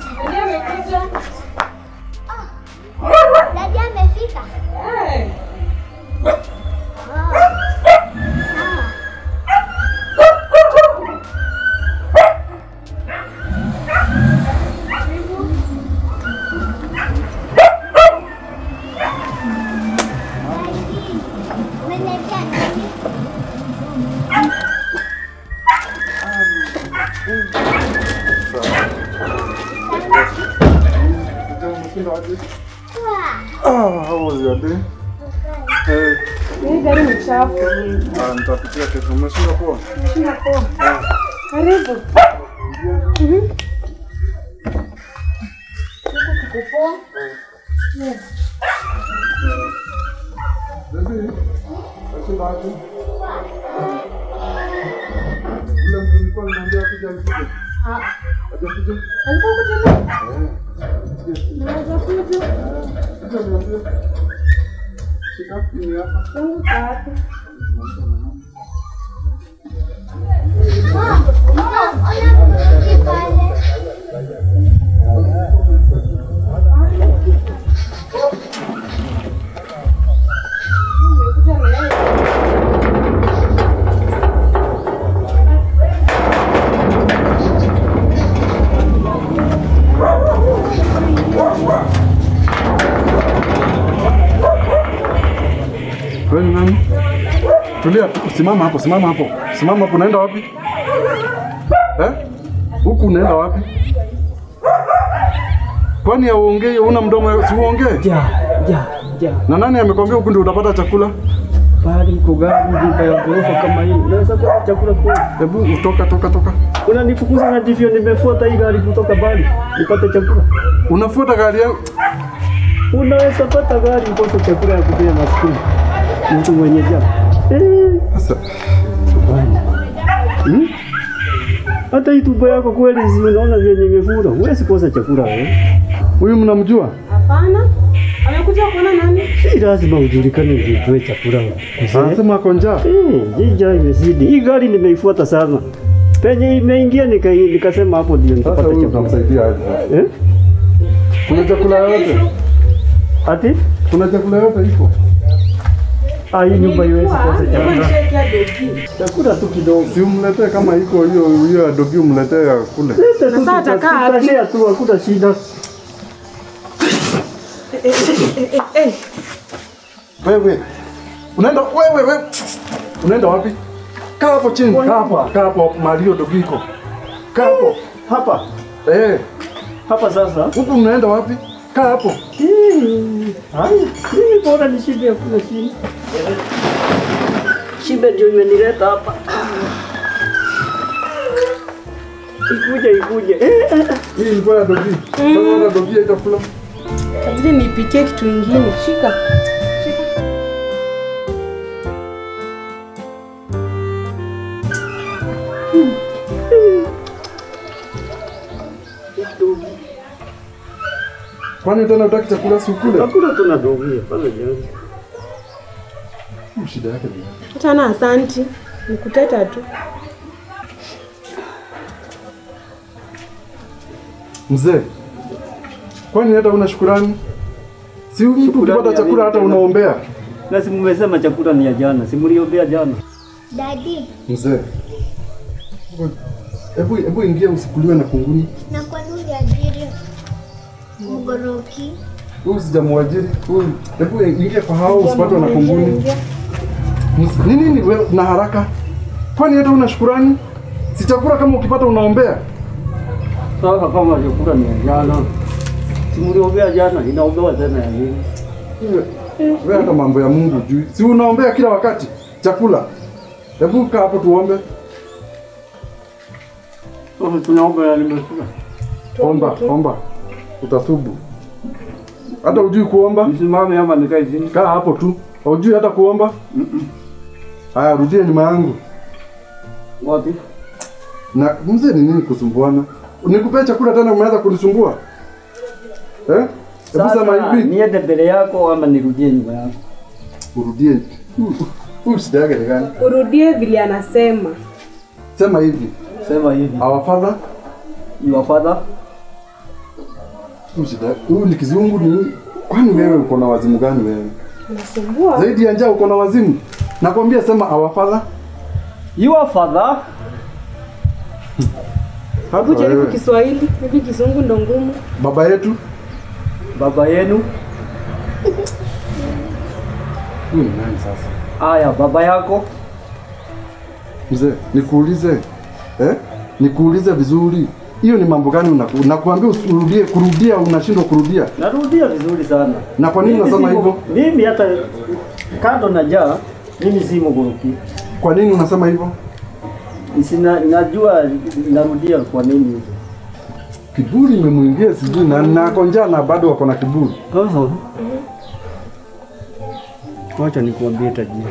Dadi amefika. Umeniletea nini? Ah, how was your day? Eh, Hii gari ni chafu. ah, nitapitia kesho. Umeshinda poa? Sina poa. Karibu. Baby, umeshinda wapi? Ule mtu nilikuwa nimwambia akija alikuja. Hajakuja? Alikuwa kuja leo? Eh. Naweza kuja. Kuja niambie. Shika, ni hapa. Yangu tatu. Ona mtungi pale. Umekuja na yeye. Wewe ni nani? Tulia, simama hapo, simama hapo. Simama hapo, unaenda wapi? Eh? Huku unaenda wapi? Kwani hauongei, una mdomo, si uongee? Ja, ja, ja. Na nani amekwambia huku ndio utapata chakula? Bali uko gari nyumba ya ghorofa kama hii. Unaweza kuwa chakula kwa. Hebu utoka toka toka. Unanifukuza na ndivyo nimefuata hii gari kutoka bali nipate chakula. Unafuata gari yangu. Unaweza pata gari ukose chakula ya kupea maskini. Mtu mwenye njaa. Eh, Sasa bali. Hmm? Hata hii tumbo yako kweli si unaona vyenye imefura. Huwezi kosa chakula wewe. huyu mnamjua? Hapana. Amekuja kuona nani? Si lazima ujulikane ndio utoe chakula. Kuse. Anasema ako njaa. Eh, jija imezidi. Hii gari nimeifuata sana. Penye imeingia nika, nikasema hapo ndio Sasa nitapata huyu chakula. utamsaidia aje? Eh? Kuna chakula yote? Ati? Kuna chakula yote iko? Ah, hii nyumba iwezi kosa chakula. Nishakia dogi. Chakula tu kidogo. Si umletee kama iko hiyo hiyo adogi umletee ya kule. Leta tu Sasa tuta- atakaa wapi? tutashare tu hakuna shida. Wewe. Unaenda wewe wewe. Unaenda wapi? Kaa hapo chini. Kaa hapo. Kaa hapo mahali hiyo dogi iko. Kaa hapo. Hapa. Eh, Hapa sasa. huku mnaenda wapi? Kaa hapo. Hii. Haya, mimi bora nishibe hakuna shida. Shibe ndio imenileta hapa. Ikuje ikuje. Eh, eh, eh. Hii ilikuwa ya dogi. Sasa hata dogi haitakula. Kabidi nipikie kitu ingine. Shika. Kwani tena utaki chakula si ukule? Hakuna tunadogia pale jana. Hii Shida yake ni. Hata na asanti. Nikuteta tu. Mzee. Kwani hata una shukurani? Si mtu Shukrani ukipata ya chakula nini hata tena? unaombea. Na si mmesema chakula ni ya jana, si mliombea jana. Dadi, Mzee. Hebu hebu ingia usikuliwe na kunguni. na kwa nini uliajiri mgoroki? Huyu sijamwajiri. Huyu hebu ingia kwa hao usipatwe na kunguni. Ms- Ni nini wewe na haraka? Kwani hata una shukurani? Si chakula kama ukipata unaombea. Sasa kama chakula ni ya jana, si mliombea jana, inaombewa tena ya nini? Wewe hata mambo ya Mungu juu. Si unaombea kila wakati chakula. Hebu kaa hapo tuombe. Sasa tunaomba ya nimekula. Omba, omba. Utatubu. Hata ujui kuomba? Nisimame ama nikae chini? Kaa hapo tu. Hujui hata kuomba? Haya, rudia nyuma yangu. Wapi? Na mzee ni nini kusumbuana? Nikupea chakula tena umeanza kunisumbua? Eh? Hebu sema Sasa hivi, niende mbele yako ama nirudie nyuma yako? urudie. Huyu shida yake ni gani? Urudie vile anasema. Sema hivi. Sema hivi. Our Father Your father Huyu shida- Huyu ni kizungu ni kwani wewe uko na wazimu gani wewe? Unasumbua. Zaidi ya njaa uko na wazimu. Nakwambia sema our father. Your father Hata Hebu jaribu wewe. Kiswahili, hivi kizungu ndo ngumu. Baba yetu. baba yenu. Huyu ni nani sasa? Aya, baba yako. Mzee, nikuulize. Eh? Nikuulize vizuri. Hiyo ni mambo gani unaku- nakuambia usirudie kurudia unashindwa kurudia. Narudia vizuri sana. Na kwa nini Mimi unasema si hivyo? mu- Mimi hata kando na jaa, mimi si mgoroki. Kwa nini unasema hivyo? Sina, najua narudia kwa nini. Kiburi imemwingia sijui na nako njaa na bado wako na kiburi. Sasa wacha nikuambie tajiri,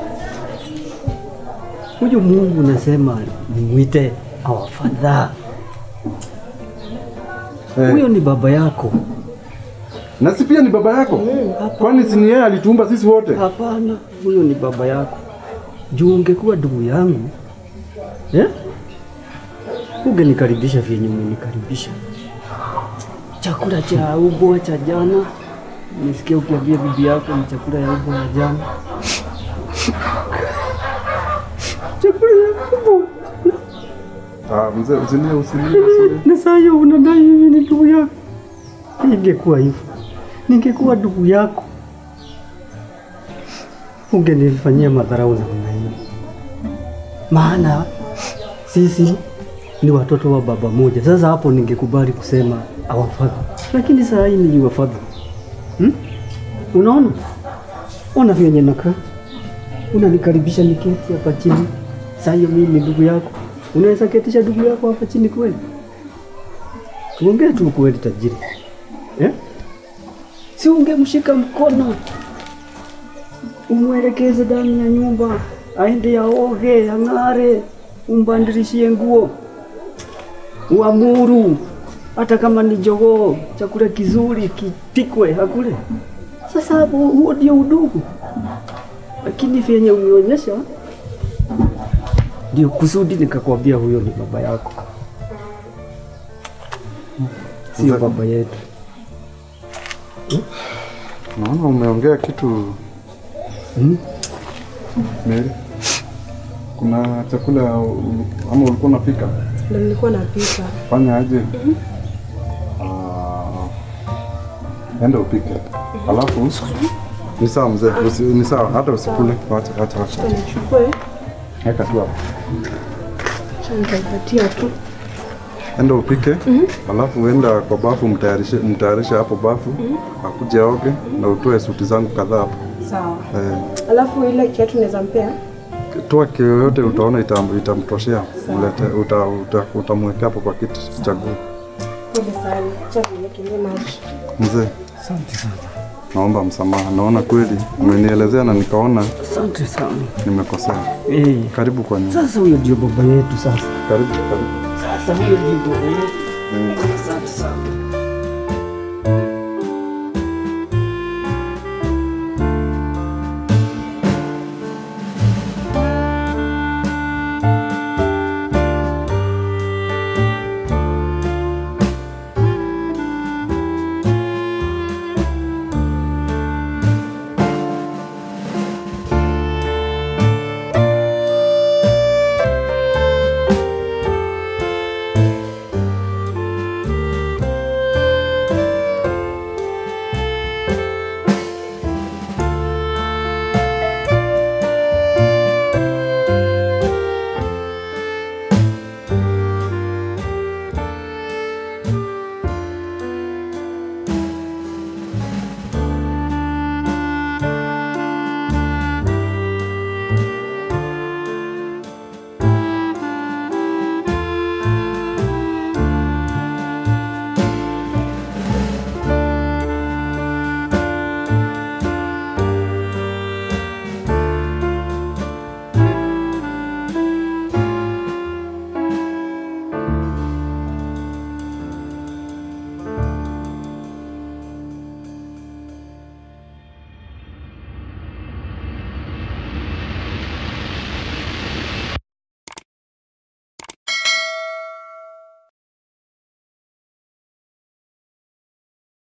huyu Mungu nasema nimwite our father. Eh. Huyo ni baba yako. Na si pia ni baba yako? Kwani si ni yeye alituumba sisi wote? Hapana, huyo ni baba yako. Juu ungekuwa ndugu yangu eh? Ungenikaribisha vyenye umenikaribisha. Chakula cha ubwa cha jana, nisikia ukiambia bibi yako ni chakula ya ubwa ya jana. chakula ya ubwa Ah, mzee usilie usilie usilie. na saa hiyo unadai mimi ni ndugu yako. Ingekuwa hivyo, ningekuwa ndugu yako, ungenifanyia madharau namna hiyo, maana sisi ni watoto wa baba moja. Sasa hapo ningekubali kusema our father, lakini saa hii ni your father hmm? Unaona, ona vyenye nakaa, unanikaribisha niketi hapa chini. Saa hiyo mimi ni ndugu yako, unaweza ketisha ndugu yako hapa chini kweli? Tuongee tu kweli tajiri eh? Si ungemshika mkono umwelekeze ndani ya nyumba, aende aoge, ang'are, umbadilishie nguo, uamuru hata kama ni jogoo, chakula kizuri kipikwe akule. Sasa hapo huo ndio udugu, lakini vyenye umeonyesha ndio kusudi nikakwambia huyo ni baba yako, sio Mzee- baba yetu. Naona umeongea kitu Hmm? Mary. Kuna chakula u- ama ulikuwa unapika? Ndo nilikuwa napika. Fanya aje? Ah, enda upike. Alafu ni sawa mzee, usi, ni sawa hata usikule. Wacha wacha wacha. Acha nichukue, Weka tu hapo. acha nitaipatia tu. Enda upike. Alafu enda kwa bafu mtayarishe mtayarishe hapo bafu. Akuje aoge na utoe suti zangu kadhaa hapo. Sawa. Eh, Alafu ile kiatu naweza mpea? toa kio yote utaona itam, itamtoshea. Mlete uta, uta, utamwekea hapo kwa kiti chaguo. Pole sana. Acha niwekelee maji. Mzee, Asante sana, naomba msamaha. Naona kweli umenielezea na nikaona asante sana. nimekosea. Eh, Karibu kwa nyumba. sasa huyo ndio baba yetu sasa. Karibu, karibu. Sasa huyo ndio baba yetu. Asante sana.